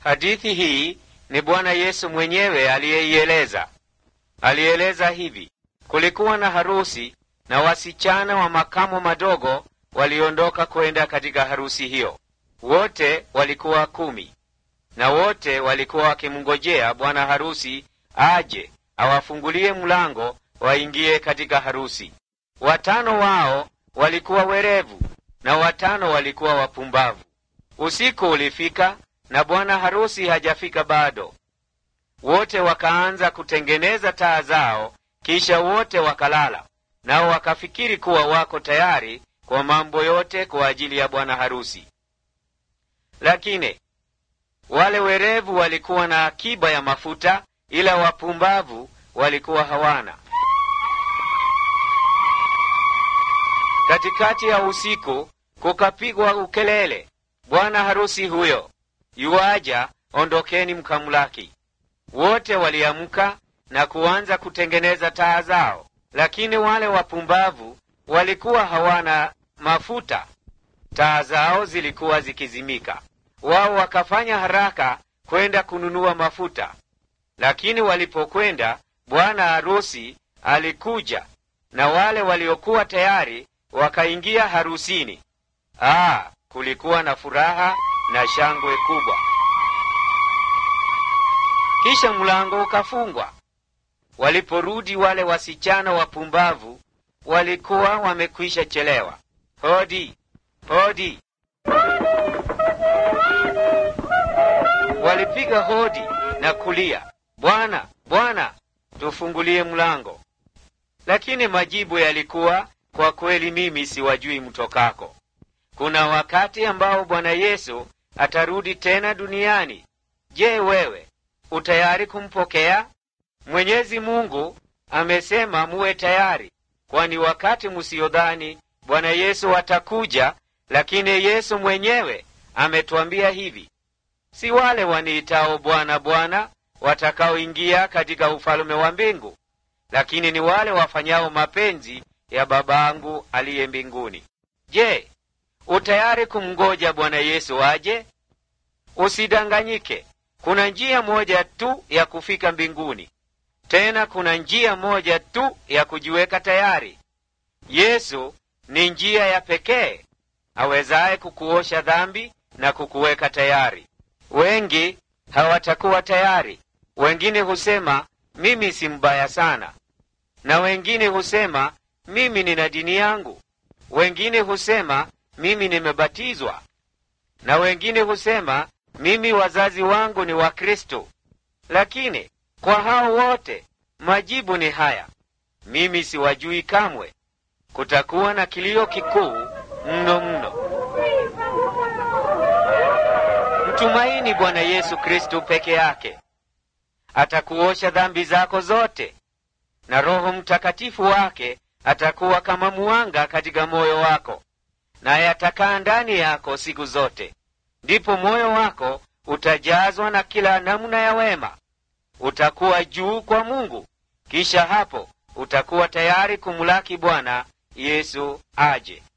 Hadithi hii ni Bwana Yesu mwenyewe aliyeieleza. Alieleza hivi: kulikuwa na harusi na wasichana wa makamo madogo waliondoka kwenda katika harusi hiyo. Wote walikuwa kumi, na wote walikuwa wakimngojea bwana harusi aje awafungulie mlango waingie katika harusi. Watano wao walikuwa werevu na watano walikuwa wapumbavu. Usiku ulifika na bwana harusi hajafika bado. Wote wakaanza kutengeneza taa zao, kisha wote wakalala, nao wakafikiri kuwa wako tayari kwa mambo yote kwa ajili ya bwana harusi. Lakini wale werevu walikuwa na akiba ya mafuta, ila wapumbavu walikuwa hawana. Katikati ya usiku kukapigwa ukelele, bwana harusi huyo yuaja, ondokeni mkamlaki. Wote waliamka na kuanza kutengeneza taa zao, lakini wale wapumbavu walikuwa hawana mafuta, taa zao zilikuwa zikizimika. Wao wakafanya haraka kwenda kununua mafuta, lakini walipokwenda, bwana harusi alikuja na wale waliokuwa tayari wakaingia harusini. Ah, kulikuwa na furaha na shangwe kubwa. Kisha mlango ukafungwa. Waliporudi wale wasichana wapumbavu walikuwa wamekwisha chelewa. Hodi, hodi! Walipiga hodi na kulia, Bwana, Bwana, tufungulie mlango. Lakini majibu yalikuwa, kwa kweli mimi siwajui mtokako. Kuna wakati ambao Bwana Yesu atarudi tena duniani. Je, wewe utayari kumpokea? Mwenyezi Mungu amesema muwe tayari, kwani wakati musiyodhani Bwana Yesu atakuja. Lakini Yesu mwenyewe ametwambia hivi, si wale waniitao Bwana, Bwana watakaoingia katika ufalume wa mbingu, lakini ni wale wafanyao mapenzi ya Babangu aliye mbinguni. Je, utayari kumngoja Bwana Yesu aje? Usidanganyike. Kuna njia moja tu ya kufika mbinguni, tena kuna njia moja tu ya kujiweka tayari. Yesu ni njia ya pekee awezaye kukuosha dhambi na kukuweka tayari. Wengi hawatakuwa tayari. Wengine husema mimi si mbaya sana, na wengine husema mimi nina dini yangu. Wengine husema mimi nimebatizwa, na wengine husema mimi wazazi wangu ni Wakristo. Lakini kwa hao wote majibu ni haya, mimi siwajui kamwe. Kutakuwa na kilio kikuu mno mno. Mtumaini Bwana Yesu Kristo peke yake, atakuosha dhambi zako zote, na Roho Mtakatifu wake atakuwa kama mwanga katika moyo wako, naye atakaa ndani yako siku zote. Ndipo moyo wako utajazwa na kila namna ya wema, utakuwa juu kwa Mungu. Kisha hapo utakuwa tayari kumlaki Bwana Yesu aje.